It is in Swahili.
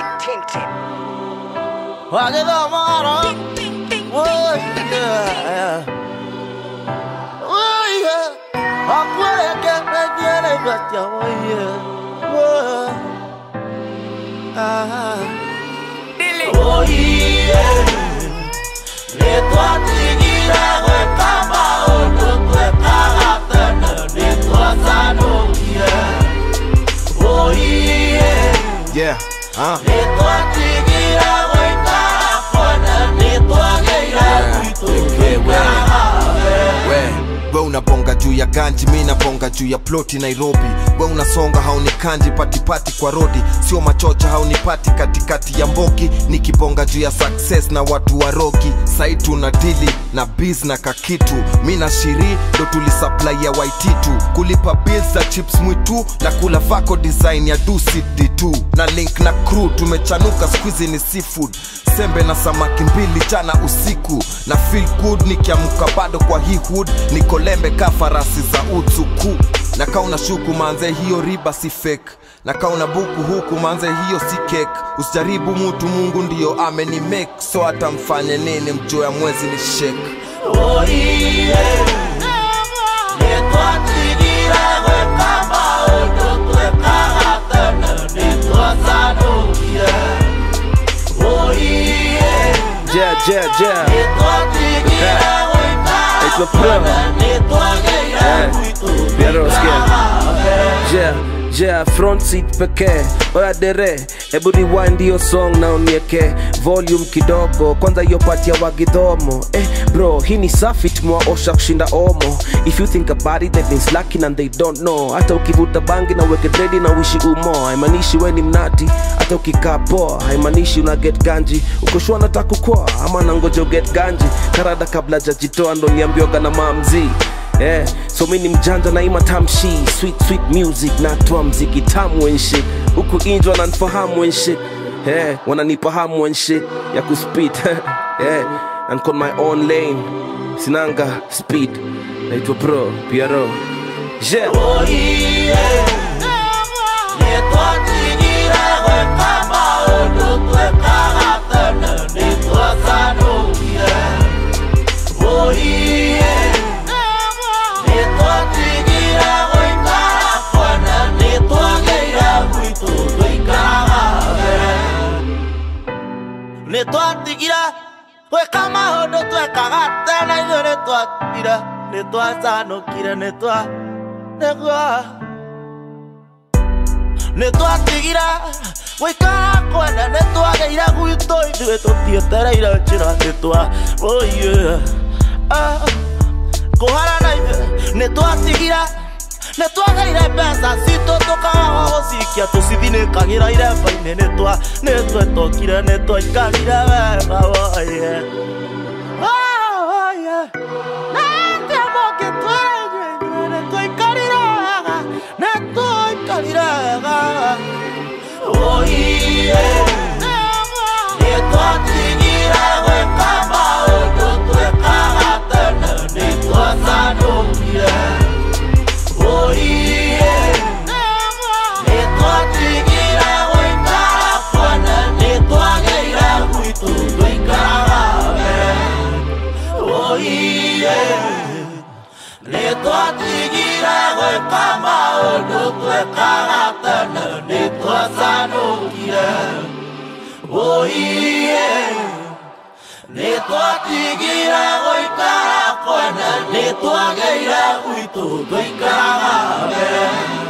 Tintin. Wagedamara. Oh yeah. Oh yeah. Akweleke menyele batia oh yeah. Oh. Ah. Oh yeah. Nitwatigira gwĩka maũndũ twĩkaga tene nĩtwacanũkia. Oh yeah. Yeah, uh. Nitwatigira gwĩka kone nĩtwagĩire gwitũ twĩkaga we we unabonga juu ya ganji mi nabonga juu ya ploti nairobi we unasonga haunikanji patipati kwa rodi sio machocha haunipati katikati ya mbogi nikibonga juu ya success na watu wa rogi sai tuna dili na biz na kakitu mi na shiri ndo tulisupply ya waititu kulipa bills za chips mwitu na kula vako design ya ducd2 na link na crew tumechanuka squizi ni seafood sembe na samaki mbili jana usiku na feel good nikiamka bado kwa hii hood niko lembe ka farasi za utsuku na kauna shuku manze hiyo riba si fake na kauna buku huku manze hiyo si cake usijaribu mutu mungu ndiyo ameni make so hata mfanye nini mjoo ya mwezi ni shake oiye nĩtwatigira gwĩka maũndũ twĩkaga tene nĩtwacanũkire oiye Yeah, yeah, yeah. nĩtwatigira gwĩka Naitwa Pro. kone nĩtwagĩire Eh, gwitũ Piero, sikia. twĩkaga Yeah, yeah, front seat pekee oya dere hebu rewind hiyo song na unieke volume kidogo kwanza hiyo pati ya wagidhomo eh, bro hii ni safi tumewaosha kushinda omo if you think about it they've been slacking and they don't know hata ukivuta bangi na uweke dredi na uishi umo haimaanishi we ni mnati hata ukikaa poa haimaanishi una get ganji ukoshua nataka kukua ama nangoja uget ganji karada kabla jajitoa ndo niambioga na mamzii Yeah, so mi ni mjanja na ima tamshi sweet sweet music natoa mziki tamu and shit huku inji wananifahamu and shit yeah, wananifahamu and shit ya kuspit yeah, and con my own lane sinanga speed naitwa pro piero yeah. oiye nĩtwatigira gwĩka maũndũ twĩkaga tene nĩtwacanũkire oiye nĩtwatigira gũikara kwene nĩtwagĩire gwitũ tũikaraga mbere nĩtwatigira gwĩka maũndũ twekaga tene ithuĩ nĩtwatigire nĩtwacanũkire nĩtwa nĩguo nĩtwatigira gũikara kwene nĩtwagĩire gwitũ ithuĩ tũtietereire njĩra nĩtwa oye kũharana ithuĩ nĩtwatigira nĩtwagĩire mbeca citũ tũkaga gũcikia tũcithinĩkagĩra iremba-inĩ nĩtwa nĩtwetokire nĩtwaikarire wega woye woye nĩatĩa mũngĩtwĩra inyuĩ inyuĩ nĩtwaikarire wega nĩtwaikarire wega oiye nĩtwatigire gwĩka maũndũ twĩkaga tene nĩtwacanũkire oiye nĩtwatigire gũikara kwene nĩtwagĩire gwitũ tũikaraga mbere oiye nĩtwatigire gwĩka maũndũ twĩkaga tene nĩtwacanũkire oiye nĩtwatigire gũikara kwene nĩtwagĩire gwitũ tũikaraga mbere